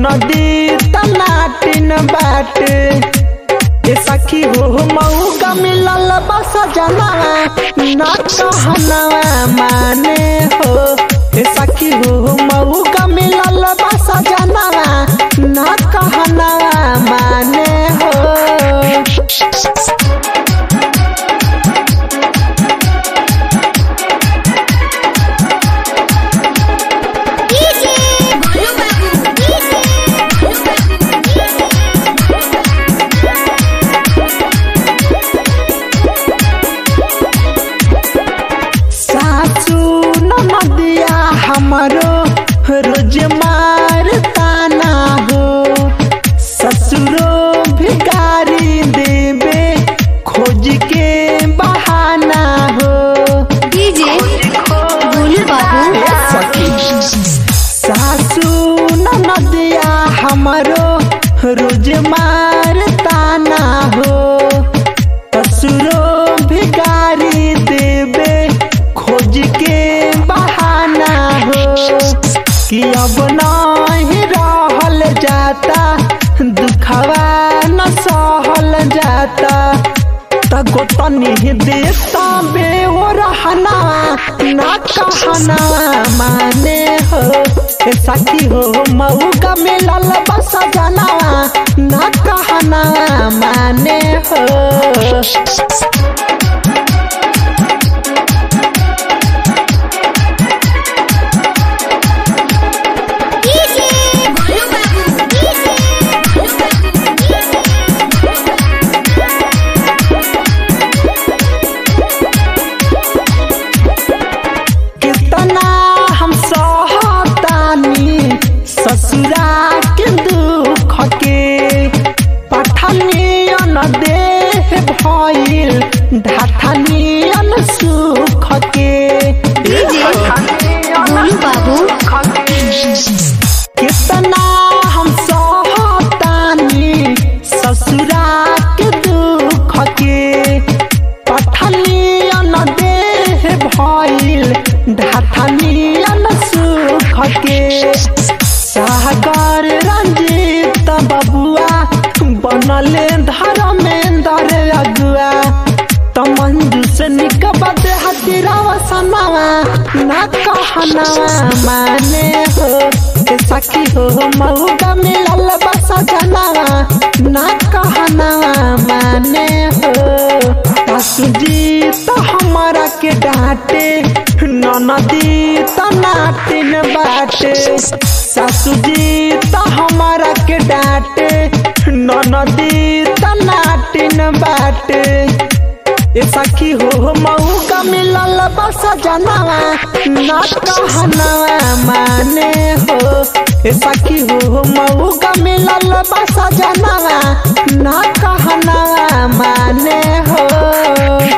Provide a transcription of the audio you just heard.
नदी तनाटिन बाटे ए सखी हो मऊगा मिलल बस जनावा ना कहनावा माने हो ए सखी हो मऊगा मिलल बस जनावा ना कहनावा माने हो डीजे बोलू बाबू डीजे बोलू सासू नदिया हमारो रोज मार ताना हो ससुरो भिगारी देवे खोज के बहाना हो डीजे बोलू बाबू सासू नदिया हमारो रोज मार ताना हो ससुरो भिगारी देवे खोज के बहाना हो कि अब नहीं रहल जाता दुखवा न सहल जाता तगो तनी देता बे ओ रहना ना कहना माने हो ए सखी हो मऊगा मिलल बस जनावा ना कहना माने हो डीजे बोलू बाबू डीजे बोलू कितना हम सहतानी ससुरा के दुख के पठनियन देह भइल ढाठनियन सुख के बोलू बाबू कितना हम सहतानी ससुरा के दुख के पठनियन देह भइल ढाठनियन सुख के सागर रंजीत बबुआ बनले धर्मेंद्र अगुआ त मंजू से निकबत हतिरावा सनावा ना कहनावा माने हो ए सखी हो मऊगा मिलल बस जनावा ना कहनावा माने हो सासू जी तो हमारा के डांटे ननदी तो नाटिन बाटे सासू जी तो हमारा के डांटे ननदी तो नाटिन बाटे ए सखी हो मऊ का मिलल बस जनावा ना कहनावा माने हो ए सखी हो मऊ का मिलल बस जनावा ना कहनावा माने हो